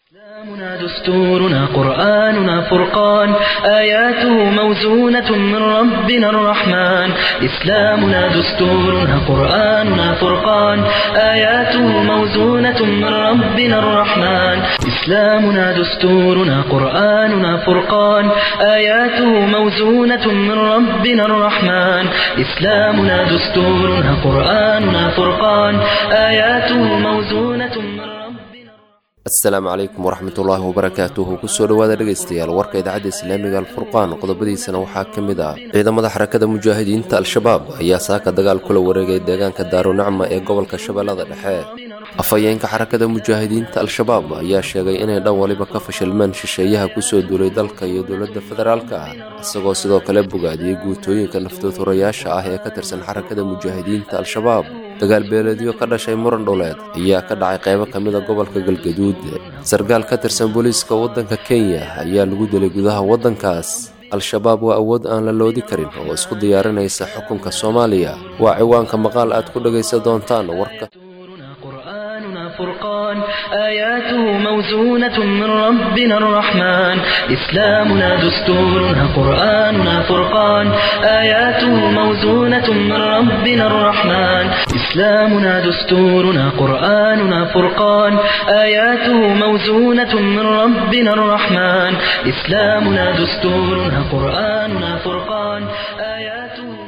إسلامنا دستورنا قرآننا فرقان آياته موزونة من ربنا الرحمن إسلامنا دستورنا قرآننا فرقان آياته موزونة من ربنا الرحمن إسلامنا دستورنا قرآننا فرقان آياته موزونة من ربنا الرحمن إسلامنا دستورنا قرآننا فرقان آياته موزونة من ربنا asalaamu calaykum waraxmatullaahi wabarakaatuhu kusoo dhowaada dhegaystayaal warka idaacadda islaamiga alfurqaan qodobadiisana waxaa ka mid ah ciidamada xarakada mujaahidiinta al-shabaab ayaa saaka dagaal kula wareegay deegaanka daarunacma ee gobolka shabeellada dhexe afhayeenka xarakada mujaahidiinta al-shabaab ayaa sheegay inay dhan waliba ka fashilmeen shisheeyaha kusoo duulay dalka iyo dowladda federaalka ah isagoo sidoo kale bogaadiyey guutooyinka naftooturayaasha ah ee ka tirsan xarakada mujaahidiinta al-shabaab dagaal beeleedyo ka dhashay muran dholeed ayaa ka dhacay qaybo ka mida gobolka galgaduud sarkaal ka tirsan booliiska waddanka kenya ayaa lagu dilay gudaha waddankaas al-shabaab waa awood aan la loodi karin oo isku diyaarinaysa xukunka soomaaliya waa ciwaanka maqaal aad ku dhegaysan doontaan warka قرآننا فرقان آياته موزونة من ربنا الرحمن إسلامنا دستورنا قرآننا فرقان آياته موزونة من ربنا الرحمن إسلامنا دستورنا قرآننا فرقان آياته موزونة من ربنا الرحمن إسلامنا دستورنا قرآننا فرقان آياته موزونة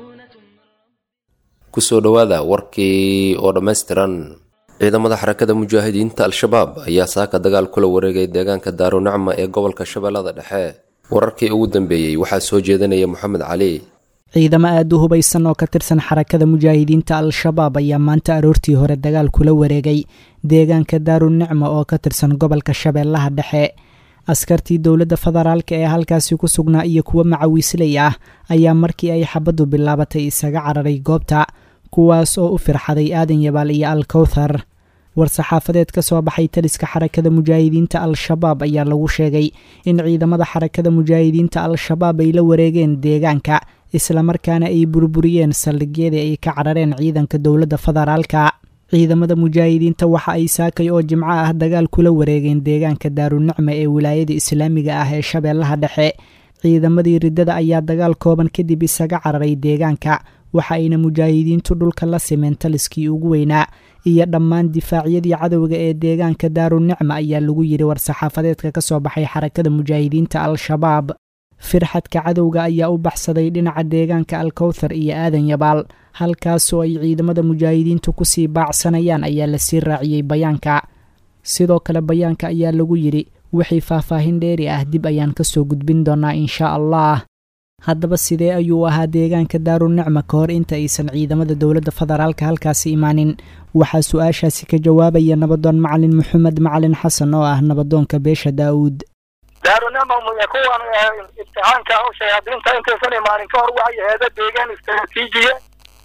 kusoo dhowaada warkii oo dhammaystiran ciidamada xarakada mujaahidiinta al-shabaab ayaa saaka dagaal kula wareegay deegaanka daarunacma ee gobolka shabeellada dhexe wararkii ugu dambeeyey waxaa soo jeedanaya moxamed cali ciidamo aada u hubaysan oo ka tirsan xarakada mujaahidiinta al-shabaab ayaa maanta aroortii hore dagaal kula wareegay deegaanka daarunicma oo ka tirsan gobolka shabeellaha dhexe askartii dowladda federaalka ee halkaasi ku sugnaa iyo kuwo macawiisley ah ayaa markii ay xabaddu bilaabatay isaga cararay goobta kuwaas oo u firxaday aadan yabaal iyo al kowthar war-saxaafadeed ka soo baxay taliska xarakada mujaahidiinta al-shabaab ayaa lagu sheegay in ciidamada xarakada mujaahidiinta al-shabaab ay la wareegeen deegaanka islamarkaana ay burburiyeen saldhigyadii ay ka carareen ciidanka dowladda federaalka ciidamada mujaahidiinta waxa ay saakay oo jimco ah dagaal kula wareegeen deegaanka daarunicma ee wilaayada islaamiga ah ee shabeellaha dhexe ciidamadii riddada ayaa dagaal kooban kadib isaga cararay deegaanka waxa ayna mujaahidiintu dhulka la simeen taliskii ugu weynaa iyo dhammaan difaacyadii cadowga ee deegaanka daarunicma ayaa lagu yidhi war-saxaafadeedka ka soo baxay xarakada mujaahidiinta al-shabaab firxadka cadowga ayaa u baxsaday dhinaca deegaanka alkowthar iyo aadan yabaal halkaasoo ay ciidamada mujaahidiintu kusii baacsanayaan ayaa lasii raaciyey bayaanka sidoo kale bayaanka ayaa lagu yidhi wixii faahfaahin dheeri ah dib ayaan kasoo gudbin doonaa inshaa allah haddaba sidee ayuu ahaa deegaanka daarunicma ka hor inta aysan ciidamada dowladda federaalka halkaasi imaanin waxaa su-aashaasi ka jawaabaya nabadoon macalin maxamed macalin xasan oo ah nabadoonka beesha daa'uud daarunama kuwan imtixaanka shayaadiinta intaysan imaanin ka hor waxay aheeda deegaan istraatiijiya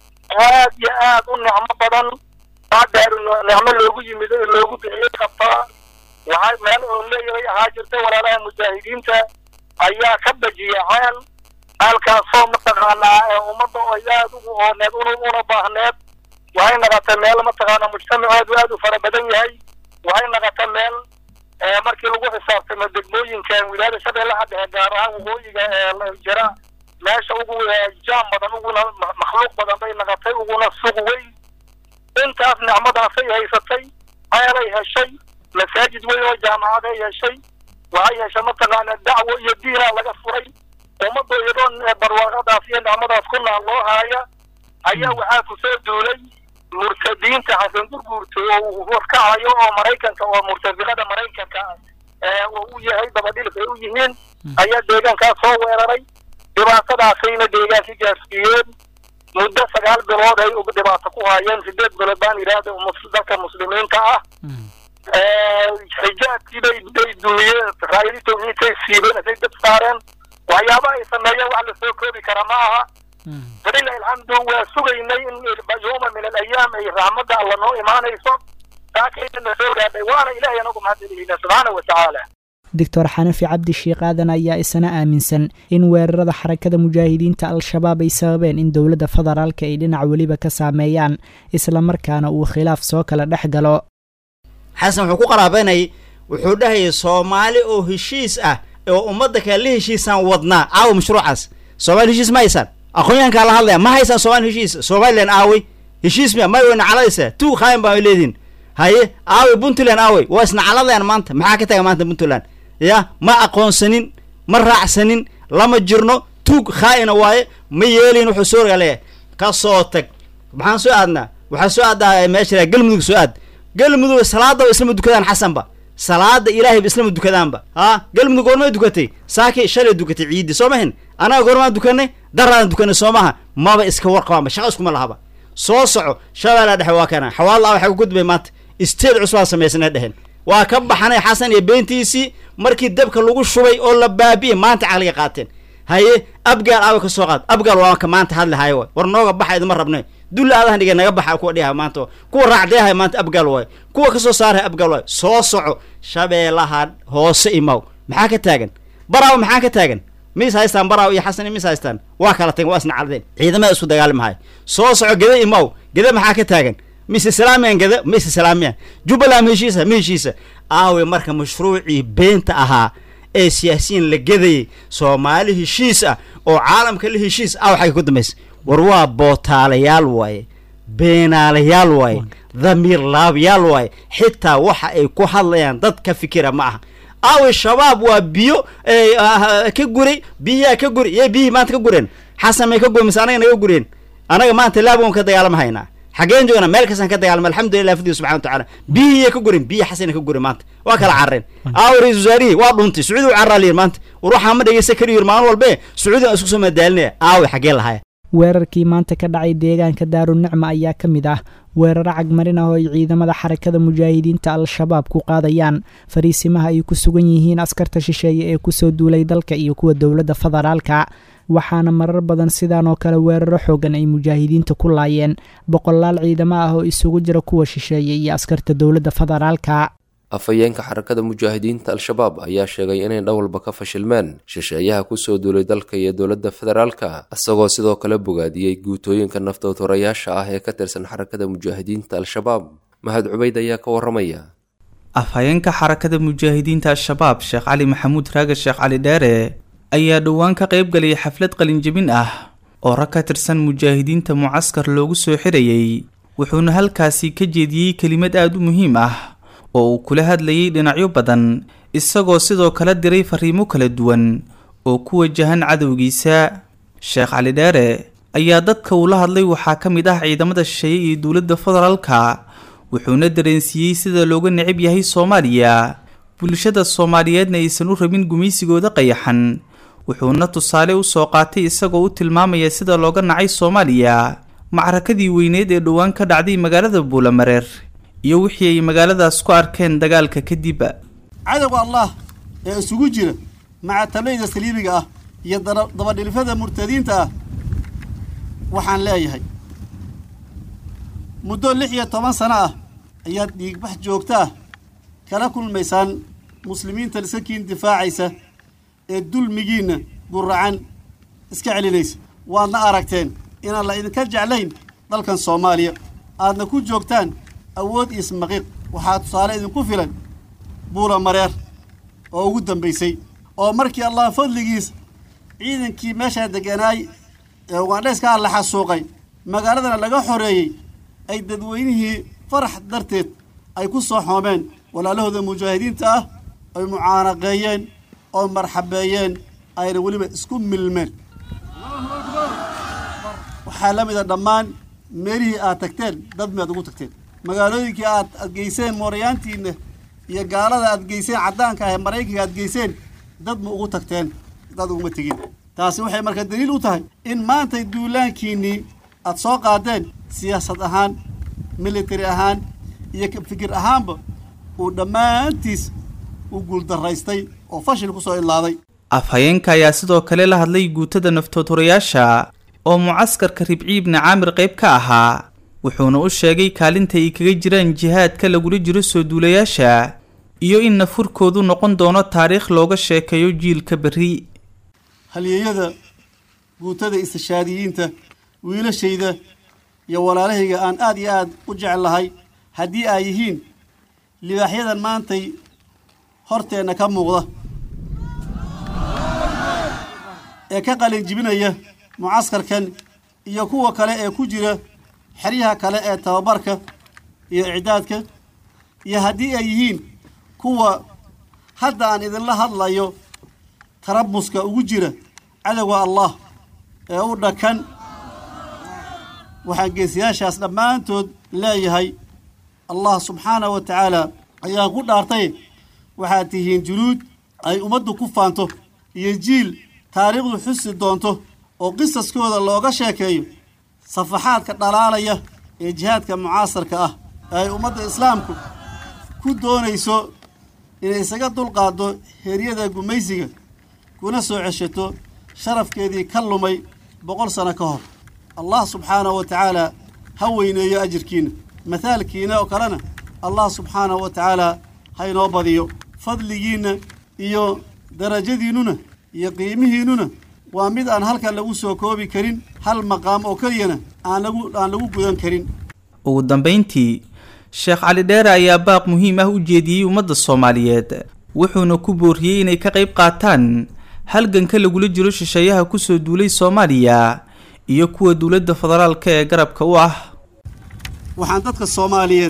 aad iyo aad u nicmo badan baa daaru nicmo loogu yimid loogu bixiyey qabtaa waxay meel oo leeyahay ahaa jirta walaalaha mujaahidiinta ayaa ka bajiyaceen halkaasoo mataqaanaa ee ummadda oo aad ugu ooneed un una baahneed waxay naqatay meel mataqaanaa mujtamaceedu aad u fara badan yahay waxay naqatay meel markii lagu xisaabtamo degmooyinkan wilaayada shabeellaha dhexe gaar ahaan waqooyiga ee jira meesha ugu jaam badan uguna makhluuq badan bay naqatay uguna suq weyn intaas nicmadaasay haysatay ceelay heshay masaajid weyn oo jaamacaday heshay waxay heshay mataqaana dacwo iyo diinaa laga furay ummadda iyadoo barwaaqadaas iyo nicmadaas ku naal loo haaya ayaa waxaa ku soo duulay murtadiinta xasan gurguurta oo uu horkacayo oo maraykanka oo murtafiqada maraykanka oo u yahay dabadhilka ay u yihiin ayaa deegaankaas soo weeraray dhibaatadaasayna deegaankii gaarsiiyeen muddo sagaal bilood ay dhibaato ku haayeen sideed bilood baan yidhaahda dalka muslimiinta ah xijaabkii bay bay dumiyeen raayadii tawxiidkay siibeen asay dab saareen waxyaaba ay sameeyeen wax lasoo koobi kara ma aha walilahi alxamdu waa sugaynay in yowma min alayaam ay raxmadda alla noo imaanayso saakayna soo gaadhay waana ilahay anagu mahadceliyeyna subxaana wa tacaala doctor xanafi cabdi sheikh aadan ayaa isna aaminsan in weerarada xarakada mujaahidiinta al-shabaab ay sababeen in dowladda federaalka ay dhinac weliba ka saameeyaan islamarkaana uu khilaaf soo kala dhex galo xasan wuxuu ku qaraabeynay wuxuu dhahayay soomaali oo heshiis ah oo ummadda kale la heshiisaan wadnaa aawo mashruucaas soomaali heshiis ma haysaan aqoonyahankaa la hadlaya ma haysaan soomaali heshiis somalilan aawey heshiis miya may wayna caladaysaa tuu khaayan baa leedihin haye aawey puntland aawey waa isna caladayaan maanta maxaa ka taga maanta puntland ya ma aqoonsanin ma raacsanin lama jirno tuug khaa'ina waaye ma yeelin wuxuu soo rogaleeyahay ka soo tag maxaan soo aadnaa waxaa soo aaddaa meesha galmudug soo aad galmudug salaadaba islama dukadaan xasanba salaada ilaahayba islama dukadaanba ha galmudug goormay dukatay saaki shalay dukatay ciiddi soo mahin anaga goormaan dukanay daraadan dukanay soo maha maba iska warqabaanba shaqa iskuma lahaba soo soco shabeellaa dhexe waa kana xawaalla waxay ku gudbay maanta isteed cusbaa samaysana dhehen waa ka baxanay xasan iyo beentiisii markii dabka lagu shubay oo la baabi'ey maanta caqliga qaateen haye abgaal aawa ka soo qaad abgaal waa ka maanta hadli hayo waay war nooga baxa idima rabne dulla aadahan dhigay naga baxa kuwa dhiha maanta kuwa raacdeehay maanta abgaal waay kuwa kasoo saaraya abgaal waay soo soco shabeellaha hoose imaw maxaa ka taagan baraawo maxaa ka taagan mis haystaan baraawo iyo xasan mis haystaan waa kala tageen waa isna caladeen ciidamada isku dagaalamahay soo soco geda imaw geda maxaa ka taagan mise salaamiyan geda mise salaamiyan jubbaland ma heshiisa ma heshiisa aawe marka mashruucii beenta ahaa ee siyaasiyiin la gedayay soomaali heshiis ah oo caalamka la heshiis ah waxay ku dambaysa war waa bootaalayaal waaye beenaalayaal waaye dhamiir laabyaal waaye xitaa waxa ay ku hadlayaan dad ka fikira ma aha aawe shabaab waa biyo ka guray biyaha ka guri yee biyihii maanta ka gureen xasan may ka guri mise anaga naga gureen anaga maanta laabwan ka dagaalama haynaa xageen joogna meel kastaan ka dagaalama alxamdulilah fidi subxana watacaala biyihii ka gurin biyi xasana ka guri maanta waa kala carreen aawo ra-isul wasaarihii waa dhuntay sacuudi u carraaliyin maanta war waxaa ma dhegeysta kariyo maalin walbe sacuudi aan isku soo madaalinaya aawe xagee lahaya weerarkii maanta ka dhacay deegaanka daarunicma ayaa ka mid ah weeraro cagmarin ah oo ay ciidamada xarakada mujaahidiinta al-shabaab ku qaadayaan fariisimaha ay ku sugan yihiin askarta shisheeye ee kusoo duulay dalka iyo kuwa dowladda federaalka waxaana marar badan sidaan oo kale weeraro xoogan ay mujaahidiinta ku laayeen boqolaal ciidamo ah oo isugu jira kuwa shisheeye iyo askarta dowladda federaalka afhayeenka xarakada mujaahidiinta al-shabaab ayaa sheegay inay dhowalba ka fashilmeen shisheeyaha kusoo duulay dalka iyo dowladda federaalka isagoo sidoo kale bogaadiyey guutooyinka naftootorayaasha ah ee ka tirsan xarakada mujaahidiinta al-shabaab mahad cubayd ayaa ka waramaya afhayeenka xarakada mujaahidiinta al-shabaab sheekh cali maxamuud raaga sheekh cali dheere ayaa dhowaan ka qayb galayay xaflad qalinjebin ah oo rag ka tirsan mujaahidiinta mucaskar loogu soo xirayay wuxuuna halkaasi ka jeediyey kelimad aada u muhiim ah oo uu kula hadlayay dhinacyo badan isagoo sidoo kale diray fariimo kala duwan oo ku wajahan cadowgiisa sheekh cali dheere ayaa dadka uu la hadlay waxaa ka mid ah ciidamada shisheeye iyo dowladda federaalka wuxuuna dareensiiyey sida looga necab yahay soomaaliya bulshada soomaaliyeedna aysan u rabin gumaysigooda qayaxan wuxuuna tusaale u soo qaatay isagoo u tilmaamaya sida looga nacay soomaaliya macrakadii weyneed ee dhowaan ka dhacday magaalada buulamareer iyo wixii ay magaaladaas ku arkeen dagaalka kadib cadowga allah ee isugu jira macatablayda saliibiga ah iyo dabadhilifada murtadiinta ah waxaan leeyahay muddo lix iyo toban sano ah ayaad dhiigbax joogta ah kala kulmaysaan muslimiinta lisakiin difaacaysa ee dulmigiinna guracan iska celinaysa waadna aragteen inaan la idinka jeclayn dalkan soomaaliya aadna ku joogtaan awood iyo ismaqiiq waxaa tusaale idinku filan buula mareer oo ugu dambaysay oo markii allah fadligiis ciidankii meeshaa degganaay ee ugandhayskaa la xasuuqay magaaladana laga xoreeyey ay dadweynihii farax darteed ay ku soo xoomeen walaalahooda mujaahidiinta ah ay mucaanaqeeyeen oo marxabeeyeen ayna weliba isku milmeen waxaa la mida dhammaan meelihii aad tagteen dad miaad ugu tagteen magaalooyinkii aad aad geyseen mooryaantiinna iyo gaalada aad geyseen caddaanka ah ee maraykanka aad geyseen dad ma ugu tagteen dad uguma tegin taasi waxay marka daliil u tahay in maantay duulaankiinnii aad soo qaadeen siyaasad ahaan military ahaan iyo fikir ahaanba uu dhammaantiis u guuldaraystay oo fashil ku soo ilaaday afhayeenka ayaa sidoo kale la hadlay guutada naftootorayaasha oo mucaskarka ribci ibni caamir qayb ka ahaa wuxuuna u sheegay kaalinta ay kaga jiraan jihaadka lagula jiro soo duulayaasha iyo in nafurkoodu noqon doono taariikh looga sheekeeyo jiilka berri halyeeyada guutada istishaadiyiinta wiilashayda iyo walaalahayga aan aad iyo aad u jecel lahay haddii ay yihiin libaaxyadan maantay horteenna ka muuqda ee ka qalin jibinaya mucaskarkan iyo kuwa kale ee ku jira xeryaha kale ee tababarka iyo icdaadka iyo haddii ay yihiin kuwa hadda aan idinla hadlayo tarabuska ugu jira cadowga allah ee u dhakan waxaan geesiyaashaas dhammaantood leeyahay allah subxaanahu wa tacaala ayaan ku dhaartay waxaad tihiin junuud ay ummaddu ku faanto iyo jiil taariikhdu xusi doonto oo qisaskooda looga sheekeeyo safaxaadka dhalaalaya ee jihaadka mucaasarka ah ee ay ummadda islaamku ku doonayso inay isaga dulqaaddo heryada gumaysiga kuna soo ceshato sharafkeedii ka lumay boqol sano ka hor allah subxaanahu wa tacaala ha weyneeyo ajirkiina mathaalkiina oo kalena allah subxaanahu wa tacaala ha inoo badiyo fadligiinna iyo darajadiinnuna iyo qiimihiinnuna waa mid aan halkan lagu soo koobi karin hal maqaam oo keliyana aan lagu aan lagu gudan karin ugu dambayntii sheekh cali dheere ayaa baaq muhiim ah u jeediyey ummadda soomaaliyeed wuxuuna ku booriyey inay ka qayb qaataan halganka lagula jiro shisheeyaha kusoo duulay soomaaliya iyo kuwa dowladda federaalka ee garabka u ah waxaan dadka soomaaliyeed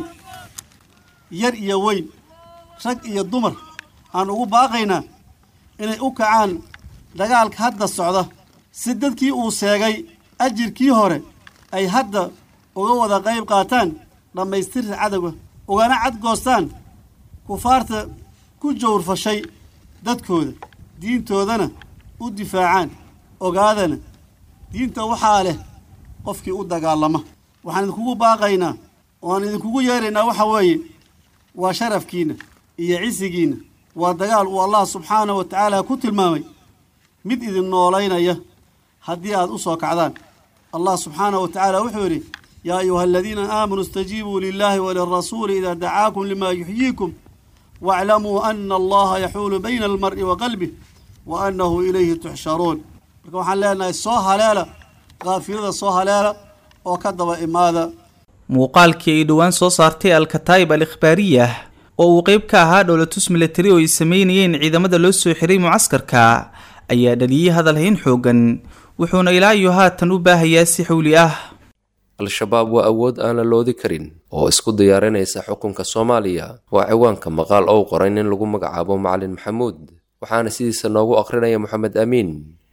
yar iyo weyn rag iyo dumar aan ugu baaqaynaa inay u kacaan dagaalka hadda socda si dadkii uu seegay ajirkii hore ay hadda uga wada qayb qaataan dhammaystirta cadowga ugana cadgoostaan kufaarta ku jawrfashay dadkooda diintoodana u difaacaan ogaadana diinta waxaa leh qofkii u dagaalama waxaan idinkugu baaqaynaa ooaan idinkugu yeeraynaa waxa weeye waa sharafkiinna iyo cisigiinna waa dagaal uu allah subxaanahu wa tacaala ku tilmaamay mid idin noolaynaya haddii aad u soo kacdaan allah subxaanahu wa tacaala wuxuu yidhi yaa ayuha aladiina aamanuu istajiibuu lilaahi walirasuuli idaa dacaakum limaa yuxyiikum waaclamuu ana allaha yaxuulu bayna almar'i wa qalbih wa annahu ilayhi tuxsharuun marka waxaan leenahay soo haleela kaafilada soo haleela oo ka daba imaada muuqaalkii ay dhowaan soo saartay al-kataa'ib al ikhbaariyah oo uu qeyb ka ahaa dhowlatus milatari oo ay sameynayeen ciidamada loo soo xiray mucaskarka ayaa dhaliyey hadalhayn xoogan wuxuuna ilaa iyo haatan u baahayaa si xowli ah al-shabaab waa awood aan la loodi karin oo isku diyaarinaysa xukunka soomaaliya waa ciwaanka maqaal ou qoray nin lagu magacaabo macalin maxamuud waxaana sidiisa noogu akhrinaya moxamed amiin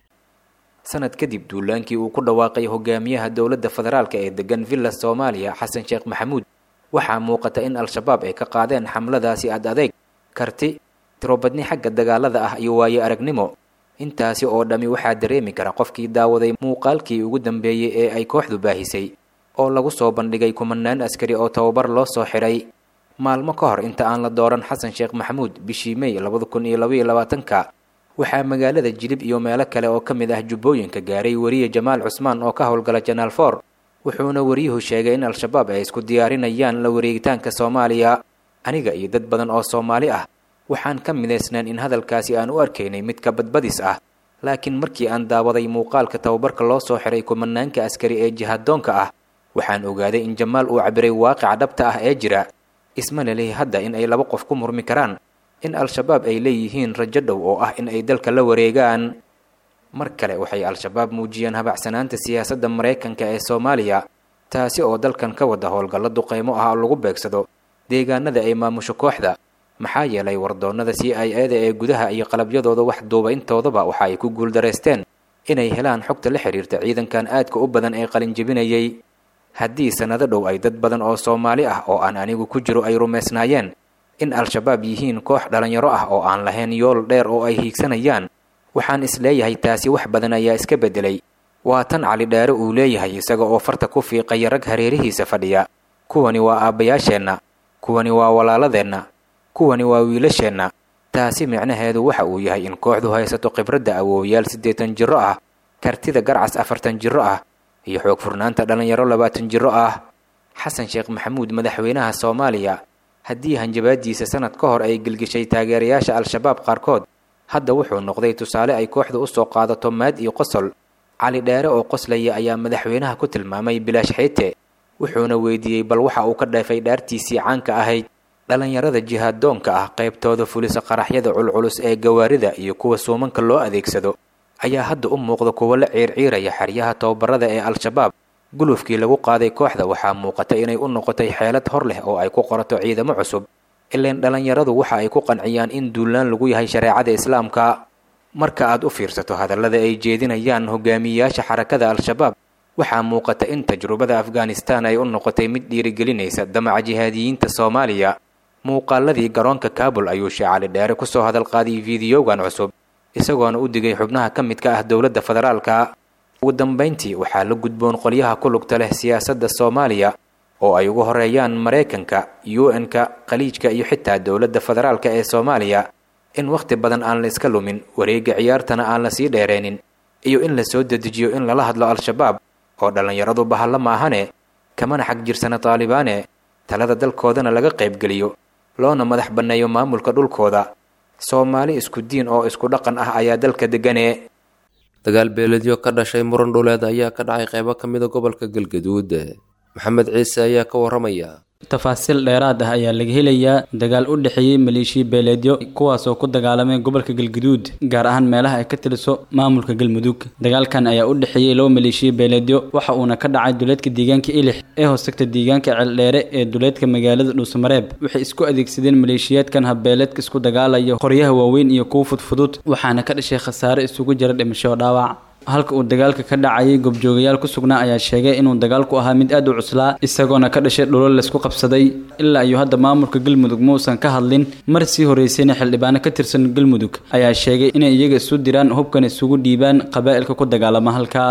sanad kadib duulaankii uu ku dhawaaqay hogaamiyaha dowladda federaalka ee degan villa soomaaliya xasan sheekh maxamuud waxaa muuqata in al-shabaab ay ka qaadeen xamladaasi ad adeeg karti tirobadni xagga dagaalada ah iyo waayo aragnimo intaasi oo dhammi waxaa dareemi kara qofkii daawaday muuqaalkii ugu dambeeyey ee ay kooxdu baahisay oo lagu soo bandhigay kumanaan askari oo tababar loo soo xidhay maalmo ka hor inta aan la dooran xasan sheekh maxamuud bishii mey labada kun iyo labaiyo labaatanka waxaa magaalada jilib iyo meelo kale oo ka mid ah jubbooyinka gaaray weriye jamaal cusmaan oo ka howlgala janaal for wuxuuna wariyuhu sheegay in al-shabaab ay isku diyaarinayaan la wareegitaanka soomaaliya aniga iyo dad badan oo soomaali ah waxaan ka midaysnaan in hadalkaasi aan u arkaynay mid ka badbadis ah laakiin markii aan daawaday muuqaalka tababarka loo soo xiray kumanaanka askari ee jihaaddoonka ah waxaan ogaaday in jamaal uu cabiray waaqica dhabta ah ee jira isma lelihi hadda in ay laba qof ku murmi karaan in al-shabaab ay leeyihiin rajo dhow oo ah in ay dalka la wareegaan mar kale waxay al-shabaab muujiyeen habacsanaanta siyaasadda maraykanka ee soomaaliya taasi oo dalkan ka wada howlgallo duqaymo ah oo lagu beegsado deegaanada ay maamusho kooxda maxaa yeelay wardoonnada c i eda ee gudaha iyo qalabyadooda wax duuba intoodaba waxa ay ku guuldaraysteen inay helaan xogta la xidhiirta ciidankan aadka u badan ee qalinjebinayay haddii sannado dhow ay dad badan oo soomaali ah oo aan anigu ku jiro ay rumaysnaayeen in al-shabaab yihiin koox dhallinyaro ah oo aan lahayn yool dheer oo ay hiigsanayaan waxaan isleeyahay taasi wax badan ayaa iska beddelay waa tan cali dheere uu leeyahay isaga oo farta ku fiiqaya rag hareerihiisa fadhiya kuwani waa aabbayaasheenna kuwani waa walaaladeenna kuwani waa wiilasheenna taasi micnaheedu waxa uu yahay in kooxdu haysato khibradda awoowayaal siddeetan jirro ah kartida garcas afartan jirro ah iyo xoog furnaanta dhallinyaro labaatan jirro ah xasan sheekh maxamuud madaxweynaha soomaaliya haddii hanjabaadiisa sanad ka hor ay gelgeshay taageerayaasha al-shabaab qaarkood hadda wuxuu noqday tusaale ay kooxdu u soo qaadato maad iyo qosol cali dheere oo qoslaya ayaa madaxweynaha ku tilmaamay bilaash xiite wuxuuna weydiiyey bal waxa uu ka dheefay dhaartiisii caanka ahayd dhallinyarada jihaaddoonka ah qaybtooda fulisa qaraxyada culculus ee gawaarida iyo kuwa suumanka loo adeegsado ayaa hadda u muuqda kuwa la ciirciiraya xeryaha tababarada ee al-shabaab gulufkii lagu qaaday kooxda waxaa muuqata inay u noqotay xeelad hor leh oo ay ku qorato ciidamo cusub ileen dhallinyaradu waxa ay ku qanciyaan in duulaan lagu yahay shareecada islaamka marka aad u fiirsato hadallada ay jeedinayaan hogaamiyeyaasha xarakada al-shabaab waxaa muuqata in tajrubada afghanistan ay u noqotay mid dhiirigelinaysa damaca jihaadiyiinta soomaaliya muuqaaladii garoonka kaabul ayuu sheekh cali dheere kusoo hadal qaaday fiidiyogan cusub isagoona u digay xubnaha ka midka ah dowladda federaalka ugu dambayntii waxaa la gudboon qolyaha ku lugta leh siyaasadda soomaaliya oo ay ugu horeeyaan maraykanka u n-ka khaliijka iyo xitaa dowladda federaalka ee soomaaliya in wakhti badan aan la iska lumin wareegga ciyaartana aan la sii dheereenin iyo in la soo dedejiyo in lala hadlo al-shabaab oo dhallinyaradu bahalla maahane kamana xag jirsana taalibaane talada dalkoodana laga qaybgeliyo loona madax banneeyo maamulka dhulkooda soomaali isku diin oo isku dhaqan ah ayaa dalka deggane dagaal beeledyo ka dhashay muran dhuleed ayaa ka dhacay qaybo ka mida gobolka galgaduud maxamed ciise ayaa ka waramaya tafaasiil dheeraad ah ayaa laga helayaa dagaal u dhexeeyey maleeshiya beeleedyo kuwaasoo ku dagaalamay gobolka galguduud gaar ahaan meelaha ay ka tiliso maamulka galmudug dagaalkan ayaa u dhexeeyey laba maleeshiya beeleedyo waxa uuna ka dhacay duleedka deegaanka ilix ee hoostagta deegaanka ceeldheere ee duleedka magaalada dhuusamareeb waxay isku adeegsadeen maleeshiyaadkan habbeeleedka isku dagaalaya qoryaha waaweyn iyo kuwa fudfudud waxaana ka dhashay khasaare isugu jira dhimasho dhaawac halka uu dagaalka ka dhacayay goobjoogayaal ku sugnaa ayaa sheegay inuu dagaalku ahaa mid aad u cuslaa isagoona ka dhashay dhulal laysku qabsaday ilaa iyo hadda maamulka galmudug muusan ka hadlin mar sii horeysayna xildhibaano ka tirsan galmudug ayaa sheegay inay iyaga isu diraan hubkan isugu dhiibaan qabaa'ilka ku dagaalama halkaa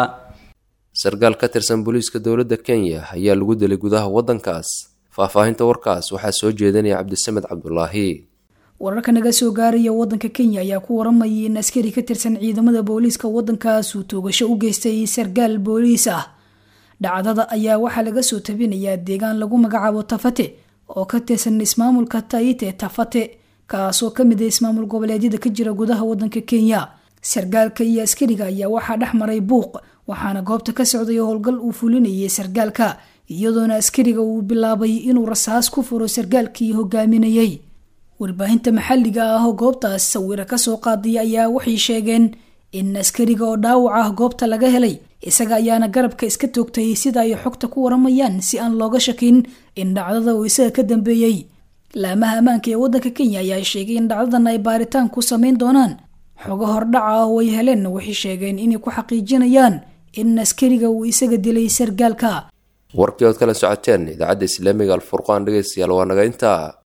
sarkaal ka tirsan booliiska dowladda kenya ayaa lagu dilay gudaha waddankaas faahfaahinta warkaas waxaa soo jeedinaya cabdisamed cabdulaahi wararka naga soo gaaraya wadanka kenya ayaa ku waramayay in askari ka tirsan ciidamada booliiska wadankaas uu toogasho u geystay sarkaal booliis ah dhacdada ayaa waxaa laga soo tabinayaa deegaan lagu magacaabo tafate oo ka tirsan ismaamulka taite tafate kaasoo kamid ah ismaamul goboleedyada ka jira gudaha wadanka kenya sarkaalka iyo askariga ayaa waxaa dhex maray buuq waxaana goobta ka socday howlgal uu fulinayay sarkaalka iyadoona askariga uu bilaabay inuu rasaas ku furo sarkaalkii hogaaminayay warbaahinta maxalliga ah oo goobtaas sawira kasoo qaadaya ayaa waxay sheegeen in askariga oo dhaawac ah goobta laga helay isaga ayaana garabka iska toogtay sida ay xogta ku waramayaan si aan looga shakin in dhacdada uu isaga ka dambeeyey laamaha ammaanka ee wadanka kenya ayaa sheegay in dhacdadan ay baaritaan ku sameyn doonaan xogo hordhaca ah oo ay heleen waxay sheegeen inay ku xaqiijinayaan in askariga uu isaga dilay sargaalka warkii ood kala socoteen idaacadda islaamiga alfurqaan dhegeystayaal waa naga intaa